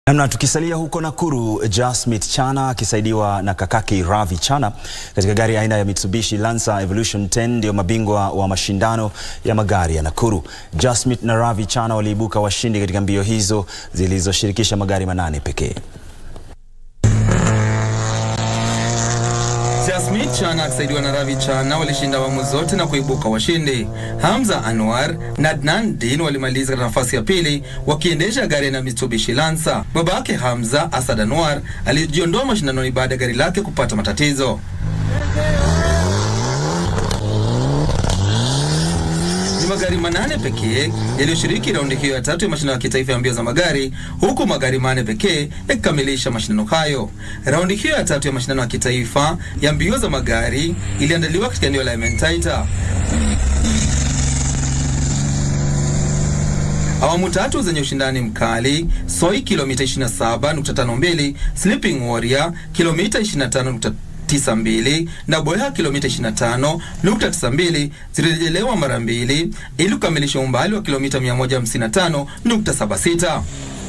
Namna tukisalia huko Nakuru, Jasmith Chana akisaidiwa na kakake Ravi Chana katika gari aina ya Mitsubishi Lancer Evolution 10 ndio mabingwa wa mashindano ya magari ya Nakuru. Jasmith na Ravi Chana waliibuka washindi katika mbio hizo zilizoshirikisha magari manane pekee. Jasmith Chana akisaidiwa na Ravi Chana walishinda awamu zote na kuibuka washindi. Hamza Anwar na Adnan Din walimaliza katika nafasi ya pili wakiendesha gari na Mitsubishi Lancer. Babake Hamza, Asad Anwar, alijiondoa mashindanoni baada ya gari lake kupata matatizo. Ni magari manane pekee yaliyoshiriki raundi hiyo ya tatu ya mashindano ya kitaifa ya mbio za magari, huku magari manne pekee yakikamilisha mashindano hayo. Raundi hiyo ya tatu ya mashindano ya kitaifa ya mbio za magari iliandaliwa katika eneo la Ementaita. Awamu tatu zenye ushindani mkali: Soi kilomita 27.52, Sleeping Warrior kilomita 25 92 na Boya kilomita 25.92 zilirejelewa mara mbili ili kukamilisha umbali wa kilomita 155.76.